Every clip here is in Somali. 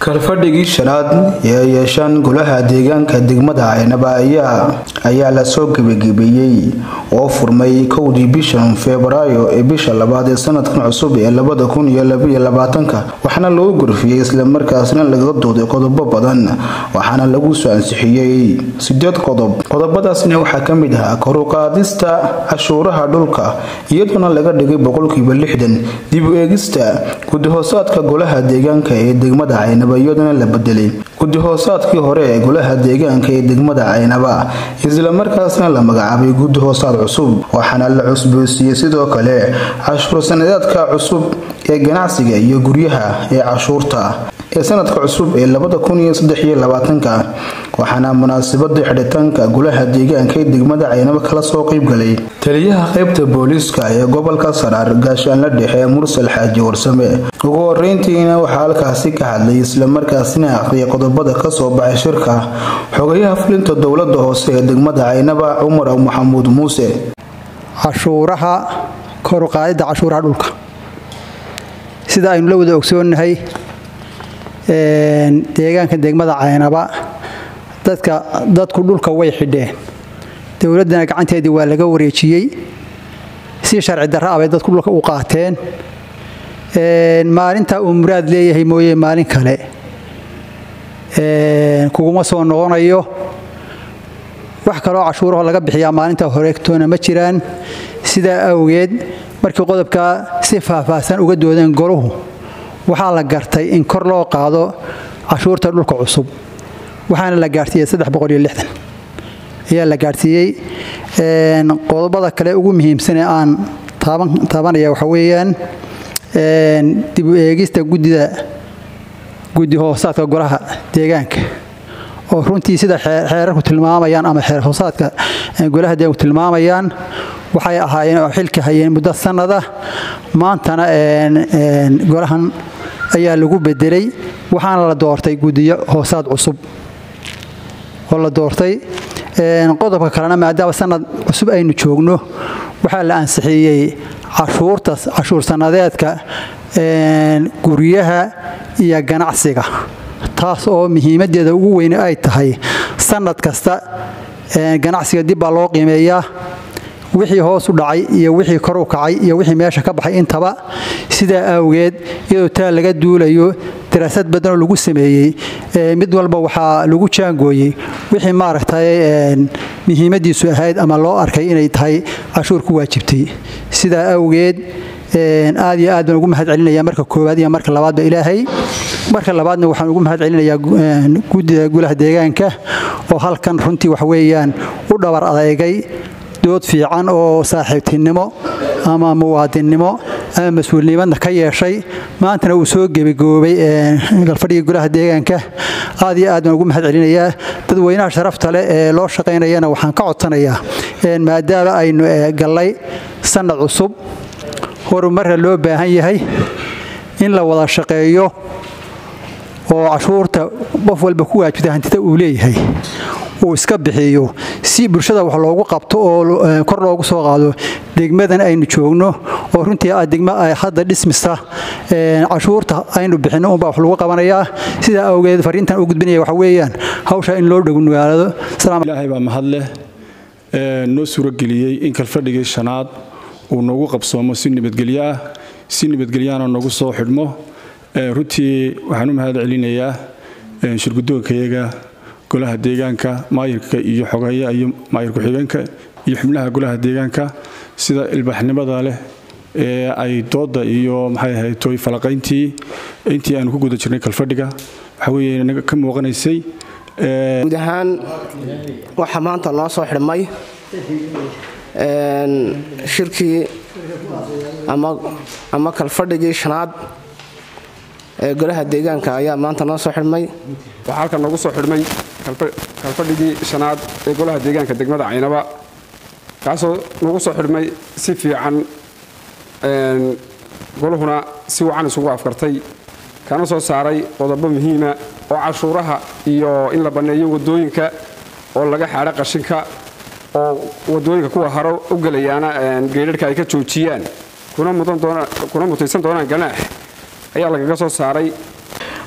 kalfadhigii shanaad ee ay yeeshaan golaha deegaanka degmada caynaba ayaa lasoo gebagebeeyey oo furmay kowdii bishan febraayo ee bisha labaad ee sanadkan cusub ee labada kun iyo labaiyo labaatanka waxaana lagu gorfiyey islamarkaasna laga dooday qodobo badan waxaana lagu soo ansixiyey sideed qodob qodobadaasna waxaa ka mid ahaa koruqaadista cashuuraha dhulka iyadoona laga dhigay boqolkiiba lixdan dib u eegista gudihoosaadka golaha deegaanka ee degmada caynaba iyadana la bedelay gudihoosaadkii hore ee golaha deegaanka ee degmada caynaba islamarkaasna la magacaabay gudihoosaad cusub waxaana la cusboosiiyey sidoo kale cashuur sanadeedka cusub ee ganacsiga iyo guryaha ee cashuurta ee sanadka cusub ee labada kun iyo saddexiyo labaatanka waxaana munaasabada xidhitaanka golaha deegaanka ee degmada caynaba kala soo qeybgalay taliyaha qaybta booliiska ee gobolka saraar gaashaanla dhexe mursal xaaji warsame ugu horeyntiina waxaa halkaasi ka hadlay islamarkaasina aqriyay qodobada kasoo baxay shirka xogayaha fulinta dowlada hoose ee degmada caynaba cumar maxamuud muuse cashuuraha koruqaadida cashuuraha dhulka sida aynu la wada ogsoonnahay deegaanka degmada caynaba dadka dadku dhulka way xidheen dowladdana gacanteedii waa laga wareejiyey si sharci darra abay dadku dhulka u qaateen maalinta uu muraad leeyahay mooye maalin kale kuguma soo noqonayo wax kaloo cashuuraho laga bixiyaa maalinta horeegtoona ma jiraan sidaa awgeed markii qodobkaa si faahfaahsan uga doodeen goluhu waxaa la gartay in kor loo qaado cashuurta dhulka cusub waxaana la gaadhsiiyey ayaa la gaadhsiiyey qodobada kale ugu muhiimsanee aan taabanaya waxa weeyaan dib u eegista guddida guddi hoosaadka golaha deegaanka oo runtii sida xeerarku tilmaamayaan ama xeer hoosaadka golaha deegaanku tilmaamayaan waxay ahaayeen oo xilka hayeen muddo sannada maantana golahan ayaa lagu bedelay waxaana la doortay guddiyo hoosaad cusub oo la doortay qodobka kalena maadaama sanad cusub aynu joogno waxaa la ansixiyey cashuurta cashuur sannadeedka guryaha iyo ganacsiga taas oo muhiimaddeeda ugu weyne ay tahay sannad kasta ganacsiga dib baa loo qiimeeyaa wixii hoos u dhacay iyo wixii kor u kacay iyo wixii meesha ka baxay intaba sidaa awgeed iyadoo taa laga duulayo daraasad badanoo lagu sameeyey mid walba waxaa lagu jaangooyey wixii maaragtay muhiimaddiisu ahayd ama loo arkay inay tahay cashuur ku waajibtay sidaa awgeed aad iyo aad baan ugu mahad celinaya marka koowaad iyo marka labaadba ilaahay marka labaadna waxaan ugu mahad celinayaa guddida golaha deegaanka oo halkan runtii wax weeyaan u dhabar adeegay dood fiican oo saaxiibtinimo ama muwaadinnimo ama mas-uulnimadna ka yeeshay maantana uu soo gebagoobay galfadhigii golaha deegaanka aad iyo aad baan ugu mahad celinayaa dadweynaha sharafta leh ee loo shaqaynayana waxaan ka codsanayaa maadaama aynu gallay sannad cusub horumarna loo baahan yahay in la wada shaqeeyo oo cashuurta qof walba ku waajibta hantida uu leeyahay uu iska bixiyo si bulshada wax loogu qabto oo kor loogu soo qaado degmadan aynu joogno oo runtii ah degmo ay hadda dhismista cashuurta aynu bixinno unbaa wax lagu qabanayaa sidaa awgeed fariintan u gudbinaya waxa weeyaan hawsha in loo dhownugaado ilaahay baa mahad leh noo suurageliyey in kalfadhigii shanaad uu noogu qabsoomo si nabadgelyo ah si nabadgelyaana noogu soo xidhmo runtii waxaan u mahad celinayaa shirgudoonkayaga golaha deegaanka maayirka iyo xogeeya iyo maayir ku-xigeenka iyo xubnaha golaha deegaanka sida ilbaxnimada leh ee ay dooda iyo maxay ahayd toy falaqayntii intii aanu ku guda jirnay kalfadhiga waxa weeye inaga ka muuqanaysay guud ahaan waxaa maanta noo soo xidhmay shirkii ama kalfadhigii shanaad ee golaha deegaanka ayaa maanta noo soo xidhmay waxaa halkan noogu soo xidhmay kalfadhigii shanaad ee golaha deegaanka degmada caynaba kaasoo nagu soo xidhmay si fiican goluhuna si wacan isugu afkartay kana soo saaray qodobo muhiima oo cashuuraha iyo in la banneeyo wadooyinka oo laga xaadho qashinka oo wadooyinka kuwa haro u gelayaana geedharhka ay ka joojiyaan kuna mutaysan doonaan ganaax ayaa lagaga soo saaray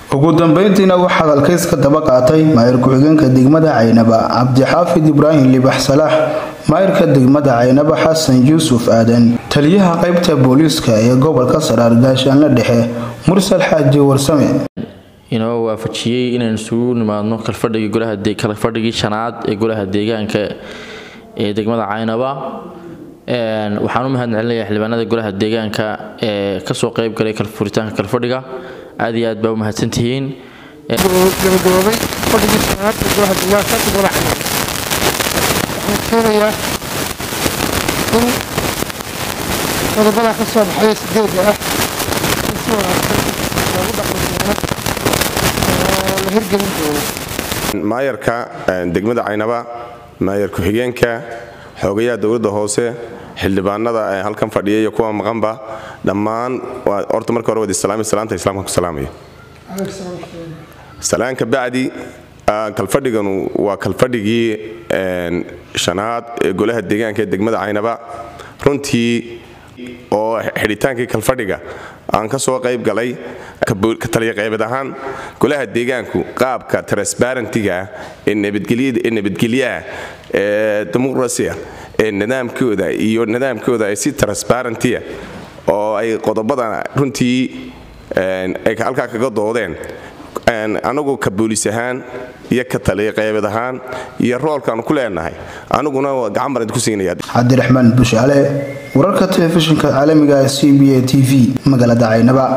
ugu dambeyntiina waxaa halkays ka daba qaatay maayir ku-xigeenka degmada caynaba cabdixaafid ibraahim libax salaax maayirka degmada caynaba xasan yuusuf aadan taliyaha qaybta booliiska ee gobolka saraar gaashaanle dhexe mursal xaaji warsame inoo waafajiyey inaan isugu nimaadno kalfadhigii shanaad ee golaha deegaanka ee degmada caynaba waxaan u mahad celinayaa xildhibaanada golaha deegaanka ee kasoo qayb galay furitaanka kalfadhiga aad iyo aad baa u mahadsantihiin gabagaboobay fadhigii shanaad ee golaha deegaanka degmada caynaba waxaan keenayaa in qodobada ka soo baxaya sideedda ah in si wanaagsan loogu dhaqmi doono oo la hirgelin doono maayarka degmada caynaba maayar ku-xigeenka xoogayaha dowladda hoose xildhibaanada halkan fadhiya iyo kuwa maqanba dhammaan horta marka hore wad islaami salaanta islaamka ku salaamaya salaanka bacdi kalfadhiganu waa kalfadhigii shanaad ee golaha deegaanka ee degmada caynaba runtii oo xidhitaankii kalfadhiga aan ka soo qayb galay taliya qaybeed ahaan golaha deegaanku qaabka transbarentiga ah ee nabadgelyaah ee dimuqrasiya ee nidaamkooda iyo nidaamkooda ay si transbarentiya oo ay qodobada runtii ay halkaa kaga doodeen anagu ka booliis ahaan iyo ka taliya qaybeed ahaan iyo roolkaanu ku leenahay aniguna gacan baan idinku siinaya cabdiraxmaan bushaale wararka telefishinka caalamiga c b a t v magaalada caynaba